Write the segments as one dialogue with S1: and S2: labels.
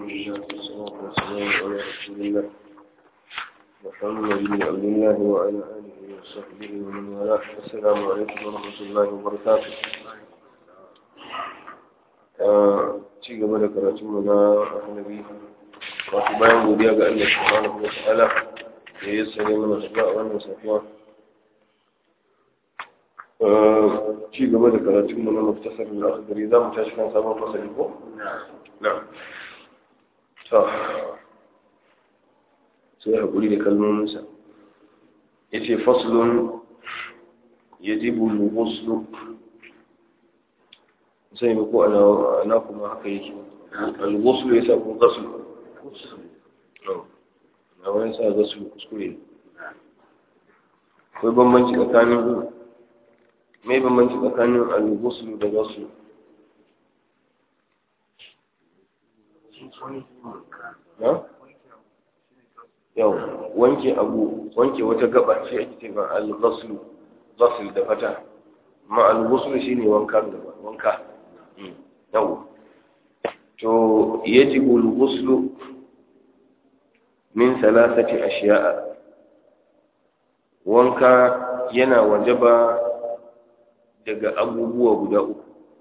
S1: لله والصلاة والسلام على رسول الله محمد بن عبد الله وعلى آله وصحبه ومن والاه السلام عليكم ورحمة الله وبركاته ci gaba da karatunmu na annabi wato bayan godiya ga Allah subhanahu wa ta'ala da ya sanya mana shiga a wannan safiya ci gaba da karatunmu na muftasar da akhdari za mu tashi kan sabon fasali ko na'am to sai hakuri da kalmominsa yace faslun yajibu al-ghuslu sai ba ko ana kuma haka yake al-ghuslu yasa ko ghuslu na wani sa ghuslu kuskure akwai bambanci tsakanin mai bambanci tsakanin al-ghuslu da ghuslu na yau wanke abu wanke wata gaba ce ake ce ba al-ghuslu ghusl da fata ma al-ghuslu shine wanka gaba wanka yau to yajibu al-ghuslu min thalathati ashiya'a wanka yana wajaba daga abubuwa guda uku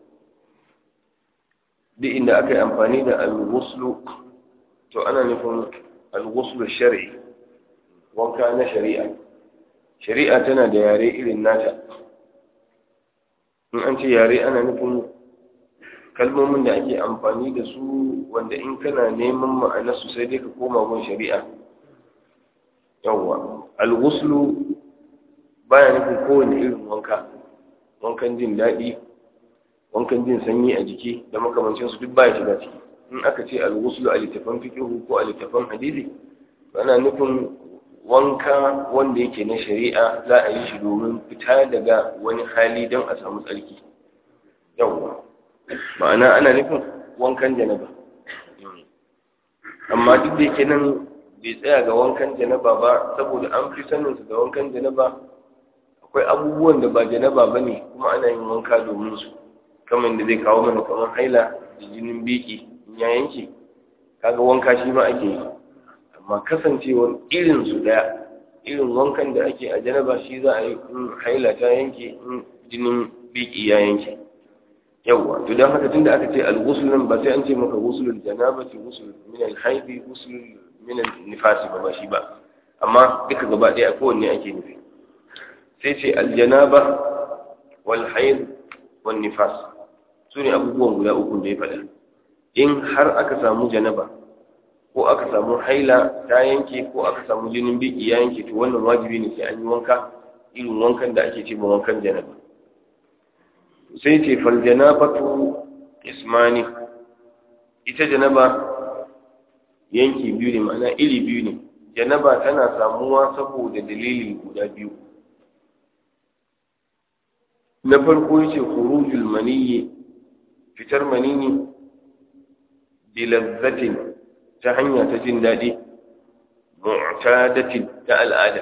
S1: duk inda aka yi amfani da al-ghuslu to ana nufin al-ghuslu shar'i wanka na shari'a shari'a tana da yare irin nata in an ce yare ana nufin kalmomin da ake amfani da su wanda in kana neman ma'anarsu sai dai ka koma gun shari'a yawwa al-ghuslu baya nufin kowane irin wanka wankan jin daɗi wankan jin sanyi a jiki da makamancin su duk baya shiga ciki in aka ce al-ghuslu a littafan fiqh ko a littafan hadisi ana nufin wanka wanda yake na shari'a za a yi shi domin fita daga wani hali don a samu tsarki yawwa ma'ana ana nufin wankan janaba amma duk da yake nan bai tsaya ga wankan janaba ba saboda an fi sanin su da wankan janaba akwai abubuwan da ba janaba ba ne kuma ana yin wanka domin su kamar da zai kawo mana kamar haila da jinin biki in ya yanke kaga wanka shi ma ake yi amma kasancewar irin su daya irin wankan da ake a janaba shi za a yi in haila ta yanke in jinin biki ya yanke yawwa to dan haka tunda aka ce al-ghusl nan ba sai an ce maka ghuslul janabati ghusl min al-hayd ghusl min al-nifas ba ba shi ba amma duka gaba daya kowanne ake nufi sai ce al-janaba wal hayd wan nifas sune abubuwan guda uku da ya faɗa in har aka samu janaba ko aka samu haila ta yanke ko aka samu jinin biki ya yanke to wannan wajibi ne sai an yi wanka irin wankan da ake ce ba wankan janaba sai ce faljanabatu ismani ita janaba yanki biyu ne ma'ana iri biyu ne janaba tana samuwa saboda dalili guda biyu na farko yace khurujul maniyyi fitar maniyyi bilazzatin ta hanya ta jin daɗi mu'tadatin ta al'ada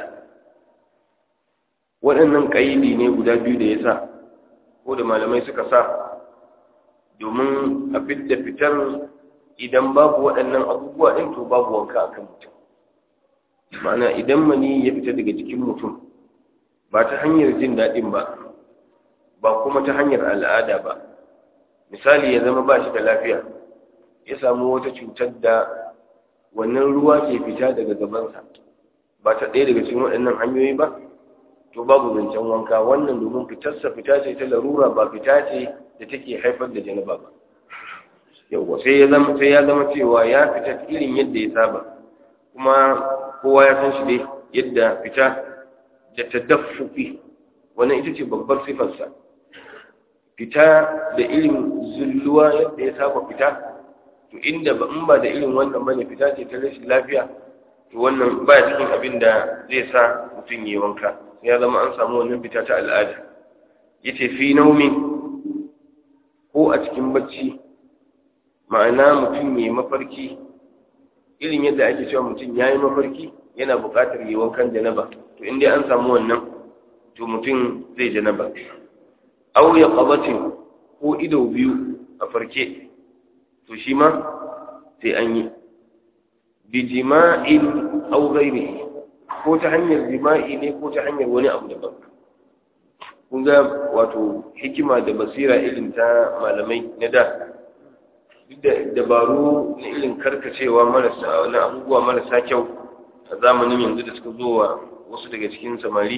S1: waɗannan ƙaidi ne guda biyu da ya sa ko da malamai suka sa domin a fidda fitar idan babu waɗannan abubuwa ɗin to babu wanka a kan mutum ma'ana idan mani ya fita daga jikin mutum ba ta hanyar jin daɗin ba ba kuma ta hanyar al'ada ba misali ya zama ba shi da lafiya ya samu wata cutar da wannan ruwa ke fita daga gabansa ba ta ɗaya daga cikin waɗannan hanyoyi ba to babu zancen wanka wannan domin fitarsa fita ce ta larura ba fita ce da take haifar da janaba ba yawwa sai ya zama sai ya zama cewa ya fita irin yadda ya saba kuma kowa ya san shi dai yadda fita da tadaffufi wannan ita ce babbar sifarsa fita da irin zulluwa yadda ya saba fita to inda ba in ba da irin wannan bane fita ce ta rashin lafiya to wannan ba cikin abin da zai sa mutum yi wanka ya zama an samu wannan fita ta al'ada yace fi naumi ko a cikin bacci ma'ana mutum yayi mafarki irin yadda ake cewa mutum yayi mafarki yana buƙatar yi wankan janaba to in dai an samu wannan to mutum zai janaba aw ya qabatin ko ido biyu a farke to shi ma sai an yi bi jima'in aw ghairihi ko ta hanyar jima'i ne ko ta hanyar wani abu daban kun ga wato hikima da basira irin ta malamai na da duk da dabaru na irin karkacewa marasa na abubuwa marasa kyau a zamanin yanzu da suka zo wa wasu daga cikin samari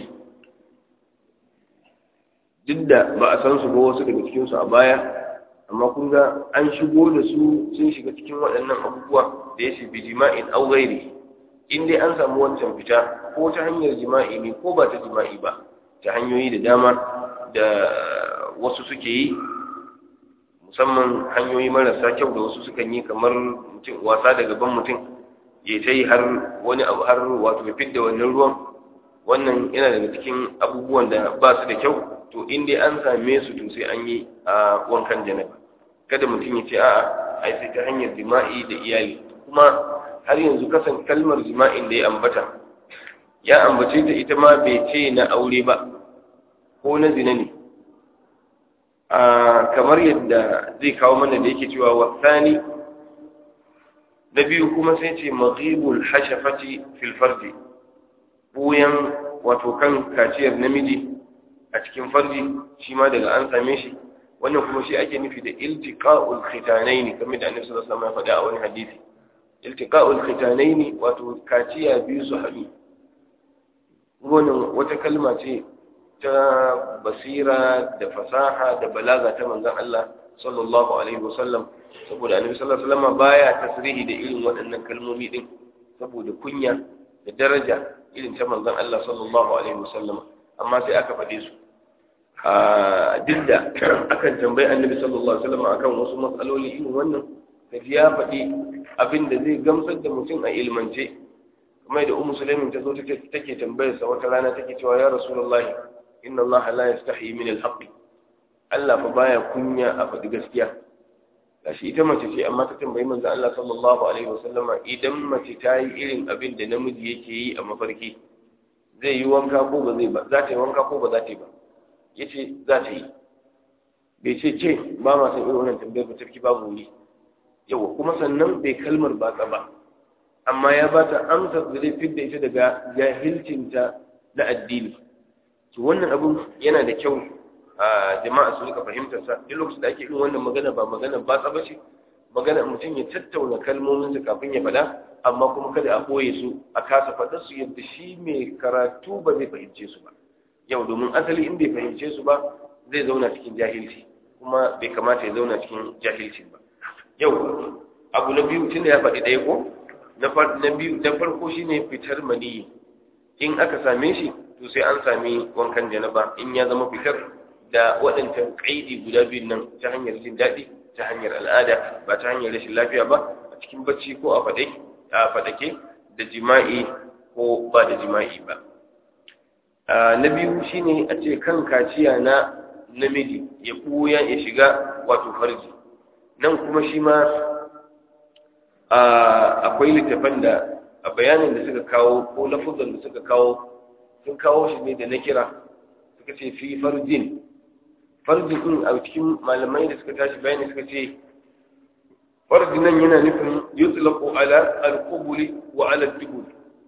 S1: duk da ba a san su ba wasu daga cikinsu a baya amma kun ga an shigo da su sun shiga cikin waɗannan abubuwa da ya shi bi jima'in au gairi in dai an samu wancan fita ko ta hanyar jima'i ne ko ba ta jima'i ba ta hanyoyi da dama da wasu suke yi musamman hanyoyi marasa kyau da wasu sukan yi kamar mutum wasa da gaban mutum ya ta yi har wani abu har wato ya fidda wannan ruwan wannan yana daga cikin abubuwan da ba su da kyau to in dai an same su to sai an yi a wankan janaba kada mutum ya ce a'a ai sai ta hanyar jima'i da iyali kuma har yanzu kasan kalmar jima'in da ya ambata ya ambace ta ita ma bai ce na aure ba ko na zina ne a kamar yadda zai kawo mana da yake cewa wasani na biyu kuma sai ce maghibul hashafati fil farji buyan wato kan kaciyar namiji a cikin farji shi ma daga an same shi wannan kuma shi ake nufi da iltiqa'ul khitanaini kamar da annabi sallallahu alaihi wasallam ya faɗa a wani hadisi iltiqa'ul khitanaini wato kaciya biyu su haɗu wannan wata kalma ce ta basira da fasaha da balaga ta manzon Allah sallallahu alaihi wasallam saboda annabi sallallahu alaihi wasallam baya tasrihi da irin waɗannan kalmomi din saboda kunya da daraja irin ta manzon Allah sallallahu alaihi wasallam amma sai aka faɗe su a duk da akan tambayi annabi sallallahu alaihi wasallam akan wasu matsaloli irin wannan kaji ya faɗi abin da zai gamsar da mutum a ilmance kuma da ummu sulaimin ta zo take tambayar sa wata rana take cewa ya rasulullahi inna allaha la yastahi min al-haqq Allah fa baya kunya a faɗi gaskiya gashi ita mace ce amma ta tambayi manzo Allah sallallahu alaihi wasallama idan mace ta yi irin abin da namiji yake yi a mafarki zai yi wanka ko ba zai ba za ta yi wanka ko ba za ta yi ba yace za ta yi bai ce ce ba ma san irin wannan tambayar ba tarki babu wuri yawa kuma sannan bai kalmar batsa ba amma ya ba ta amsa da zai fidda ita daga jahilcinta na addini to wannan abun yana da kyau a jama'a su rika fahimtar sa duk lokacin da ake yin wannan magana ba magana batsa ba ce magana mutum ya tattauna kalmomin sa kafin ya faɗa amma kuma kada a boye su a kasa faɗa su yadda shi mai karatu ba zai fahimce su ba yau domin asali in bai fahimce su ba zai zauna cikin jahilci kuma bai kamata ya zauna cikin jahilci ba yau abu na biyu tunda ya faɗi ɗaya ko na biyu na farko shine fitar maniyi in aka same shi to sai an sami wankan janaba in ya zama fitar da waɗancan ƙaidi guda biyun nan ta hanyar jin daɗi ta hanyar al'ada ba ta hanyar rashin lafiya ba a cikin bacci ko a faɗake a faɗake da jima'i ko ba da jima'i ba na biyu shine a ce kan kaciya na namiji ya ɓuya ya shiga wato farji nan kuma shi ma akwai littafan da a bayanin da suka kawo ko lafuzan da suka kawo sun kawo shi ne da na kira suka ce fi farjin farjin din a cikin malamai da suka tashi bayani suka ce farjin nan yana nufin yutlaqu ala al-qubuli wa ala al-dubul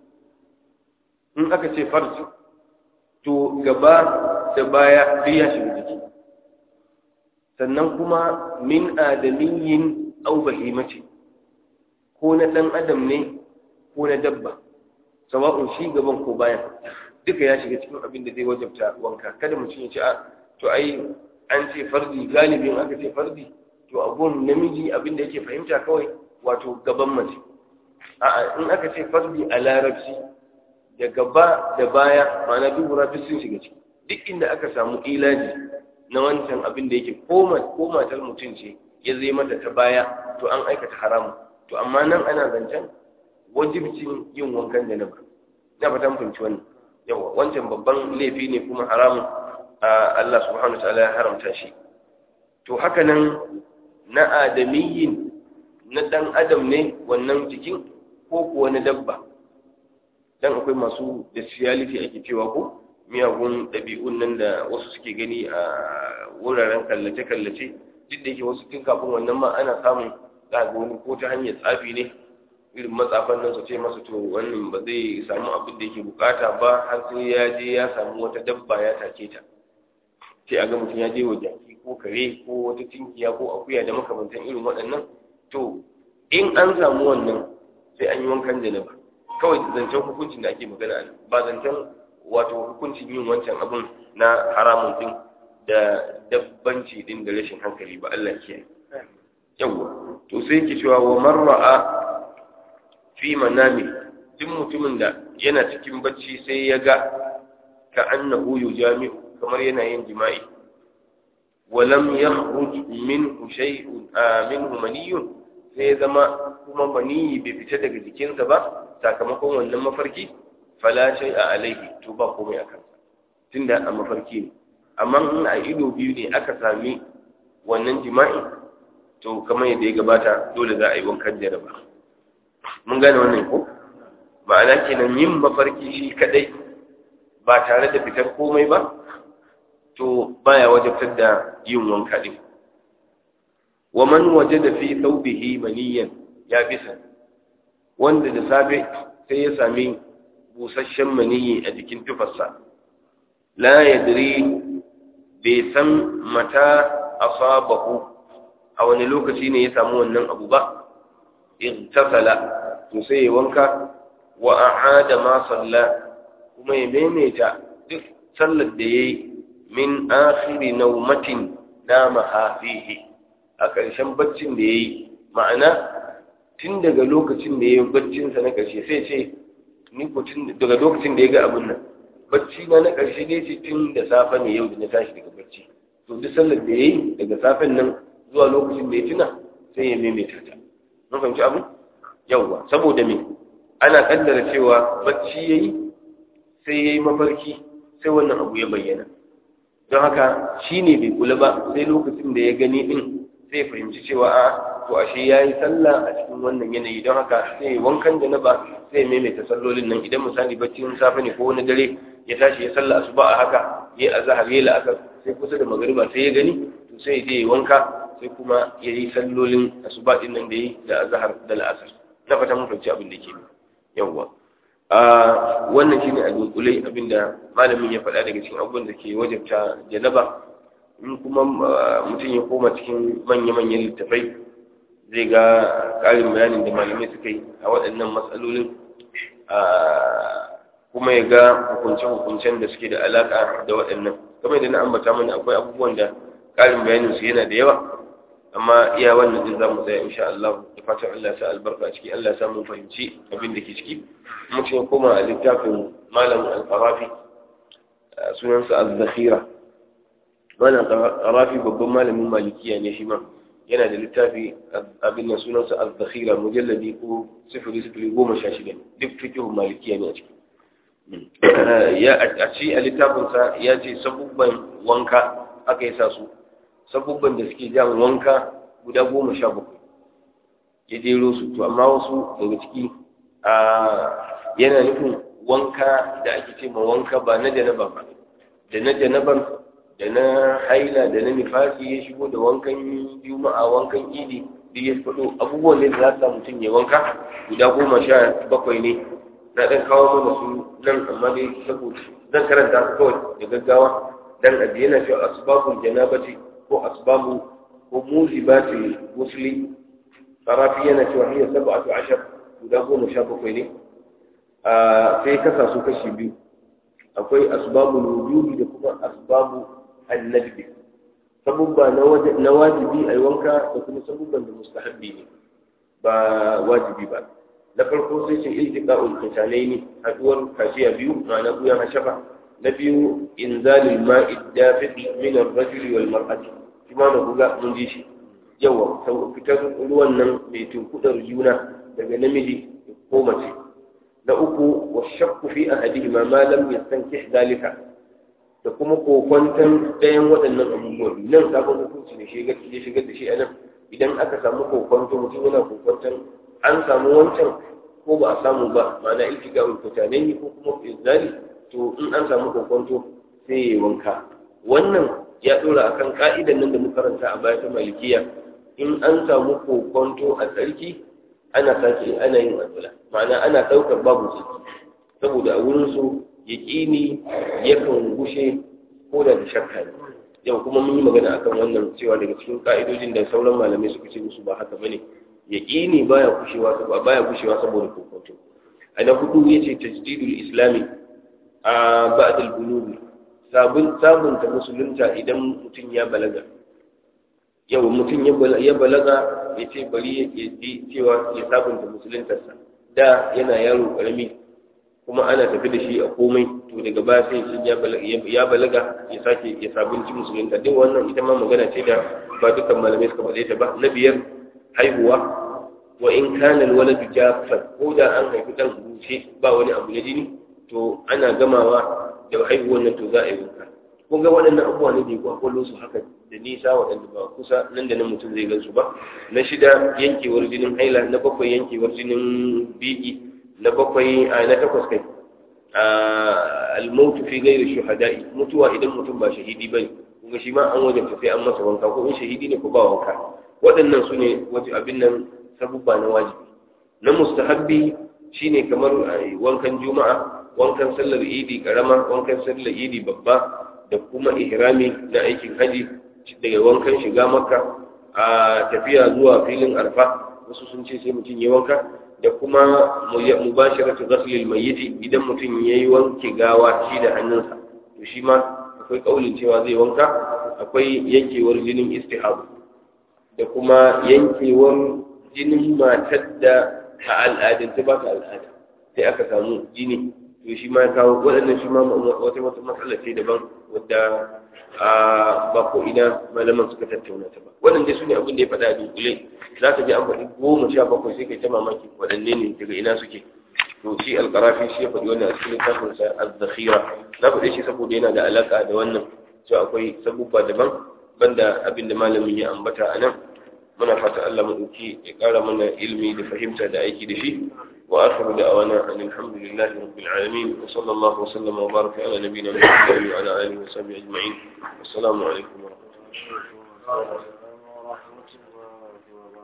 S1: in aka ce farji to gaba da baya duk ya shiga jiki sannan kuma min adamiyyin au bahimati ko na dan adam ne ko na dabba sawa'un shi gaban ko bayan duka ya shiga cikin abin da zai wajabta wanka kada mutum ya ce a to ai an ce fardi galibin aka ce fardi to abun namiji abin da yake fahimta kawai wato gaban mace a'a in aka ce fardi a larabci da gaba da baya ma'ana dubura duk sun shiga ciki duk inda aka samu ilaji na wancan abin da yake ko matar mutum ce ya zai mata ta baya to an aikata haramu to amma nan ana zancen wajibcin yin wankan da na ba na fatan fahimci wannan yawa wancan babban laifi ne kuma haramun Allah subhanahu wa ta'ala ya haramta shi to haka nan na adamiyyin na dan adam ne wannan jikin ko kuwa na dabba dan akwai masu bestiality ake cewa ko miyagun ɗabi'un nan da wasu suke gani a wuraren kallace-kallace duk da yake wasu tun kafin wannan ma ana samun za ga wani ko ta hanyar tsafi ne irin matsafan nan su ce masa to wannan ba zai samu abin da yake bukata ba har sai ya je ya samu wata dabba ya take ta sai a ga mutum ya je wa jaki ko kare ko wata tinkiya ko akuya da makamantan irin waɗannan to in an samu wannan sai an yi wankan janaba kawai zancen hukuncin da ake magana ne ba zancen wato hukuncin yin wancan abin na haramun din da dabbanci din da rashin hankali ba Allah ke yawa to sai ke cewa wa marra'a fi manami duk mutumin da yana cikin bacci sai ya ga ka annahu yujami'u kamar yana yin jima'i ولم يخرج منه شيء منه مني sai zama kuma maniyi bai fita daga jikinsa ba sakamakon wannan mafarki fala shay a alaihi to ba komai a kansa tunda a mafarki ne amma in a ido biyu ne aka sami wannan jima'i to kamar yadda ya gabata dole za a yi wankan jaraba mun gane wannan ko ma'ana kenan yin mafarki shi kadai ba tare da fitar komai ba to baya wajabtar da yin wanka din wa man wajada fi thawbihi maniyan ya bisa wanda da safe sai ya sami busasshen maniyi a jikin tufarsa la yadri bai san mata asabahu a wani lokaci ne ya samu wannan abu ba igtasala to sai ya wanka wa a'ada ma salla kuma ya maimaita duk sallar da yayi min akhiri naumatin nama fihi a ƙarshen baccin da yayi ma'ana tun daga lokacin da yayi baccin sa na ƙarshe sai ce ni ko tun daga lokacin da ya ga abin nan bacci na na ƙarshe ne ce tun da safe ne yau da na tashi daga bacci to duk sallar da yayi daga safen nan zuwa lokacin da ya tuna sai ya maimaita ta mun fahimci abu yawwa saboda me ana kaddara cewa bacci yayi sai yayi mafarki sai wannan abu ya bayyana don haka shine bai kula ba sai lokacin da ya gani din sai fahimci cewa a to ashe yayi sallah a cikin wannan yanayi don haka sai wankan da na ba sai maimaita sallolin nan idan misali baccin safe ne ko wani dare ya tashi ya sallah asuba a haka yayi azhar yayi la'asar sai kusa da magariba sai ya gani to sai ya je wanka sai kuma yayi sallolin asuba din nan da yi da azhar da la'asar na fata mun fahimci abin da ke yawwa a wannan shine a dunkulai abinda malamin ya faɗa daga cikin abubuwan da ke wajabta janaba in kuma mutum ya koma cikin manya-manyan littafai zai ga ƙarin bayanin da malamai suka yi a waɗannan matsalolin kuma ya ga hukunce-hukuncen da suke da alaƙa da waɗannan kamar yadda na ambata mana akwai abubuwan da ƙarin bayanin su yana da yawa amma iya wannan din zamu tsaya insha Allah da fatan Allah ya sa albarka a ciki Allah ya sa mu fahimci abin da ke ciki mutum ya koma a littafin malam al-qarafi sunansa az-zakhira malam al-qarafi babban malamin malikiya ne shi ma yana da littafi abin nan sunansa az-zakhira mujalladi ko sifiri sifiri goma sha shida duk fikihun malikiya ne a ciki ya a ci a littafinsa ya ce sabubban wanka aka yi sa su sabubban da suke jan wanka guda goma sha bakwai ya jero su to amma wasu daga ciki a yana nufin wanka da ake ce ma wanka ba na janaba ba da na janaban da na haila da na nifasi ya shigo da wankan juma'a wankan idi duk ya faɗo abubuwan da za su mutum ya wanka guda goma sha bakwai ne na ɗan kawo mana su nan amma dai saboda zan karanta su kawai da gaggawa dan ajiye na cewa asbabul janabati ko asbabu ko muzibati musli farafi yana cewa hiya sab'atu ashar guda goma sha bakwai ne a sai kasa su kashi biyu akwai asbabul wujubi da kuma asbabu annadbi sabubba na wajibi a yi wanka da kuma sabubban da mustahabbi ne ba wajibi ba na farko sai ce iltiqa'ul qitalaini haduwar kashiya biyu ma'ana buyan hashafa na biyu inzalul ma'i dafiqi min ar-rajuli wal mar'ati kuma na buga mun ji shi yawa fitar ruwan nan mai tunkudar juna daga namiji ko mace na uku wa shakku fi ahadihima ma lam yastankih dalika da kuma kokwantan ɗayan waɗannan abubuwan nan sabon hukunci ne shi ya shigar da shi a nan idan aka samu kokwanto mutum yana kokwantan an samu wancan ko ba a samu ba ma'ana iltiga ulkutane ne ko kuma izali to in an samu kokwanto sai ya wanka wannan ya dora akan ka'idan nan da muka karanta a baya ta malikiya in an samu kokonto a tsarki ana sake ana yin alwala ma'ana ana ɗaukar babu tsarki saboda a wurin su yaƙini yakan gushe ko da shakka ne yau kuma mun yi magana akan wannan cewa daga cikin ka'idojin da sauran malamai suka ce musu ba haka bane yaƙini baya gushewa saboda baya gushewa saboda kokonto a na hudu yace tajdidul islami a ba'd al-bulugh sabun sabunta musulunta idan mutum ya balaga yau mutum ya balaga ya ce bari ya ji cewa ya sabunta musuluntarsa da yana yaro karami kuma ana tafi da shi a komai to daga baya sai shi ya balaga ya sake ya sabunci musulunta duk wannan ita ma magana ce da ba dukkan malamai suka faɗe ta ba na biyar haihuwa wa in kana alwaladu jaffan ko da an haifi dan bushe ba wani abu na jini to ana gamawa da haihuwar nan to za a yi wanka kun ga waɗannan abubuwa ne da ya kwakwalo su haka da nisa waɗanda ba kusa nan da nan mutum zai gansu ba na shida yankewar jinin haila na bakwai yankewar jinin biki na bakwai a na takwas kai almautu fi gairi shuhada'i mutuwa idan mutum ba shahidi bane kuma shi ma an wajen sai an masa wanka ko in shahidi ne ko ba wanka waɗannan su ne wajen abin nan sabubba na wajibi na mustahabbi shine kamar wankan juma'a wankan sallar idi karama wankan sallar idi babba da kuma ihrami na aikin haji daga wankan shiga makka a tafiya zuwa filin arfa wasu sun ce sai mutum ya wanka da kuma mubasharatu ghaslil mayyit idan mutum yayi wanke gawa shi da hannunsa to shi ma akwai kaulin cewa zai wanka akwai yankewar jinin istihab da kuma yankewar jinin matar da a al'adance ba ta al'ada sai aka samu jini to shi ma ya kawo waɗannan shi ma wata wata matsala ce daban wadda ba ko ina malaman suka tattauna ta ba waɗanda su ne abin da ya faɗa a dunkule za ka ji an faɗi goma sha bakwai sai kai ta mamaki waɗanne ne daga ina suke to shi alƙarafi shi ya faɗi wannan a cikin littafin sa az-zakhira na faɗe shi saboda yana da alaƙa da wannan cewa akwai sabubba daban banda abin da malamin ya ambata a nan muna fata Allah mu dauki ya ƙara mana ilimi da fahimta da aiki da shi wa akhiru da'wana alhamdulillahi rabbil alamin wa sallallahu wa sallama wa baraka ala nabiyyina muhammadin wa ala alihi wa sahbihi ajma'in assalamu alaikum wa rahmatullahi wa barakatuh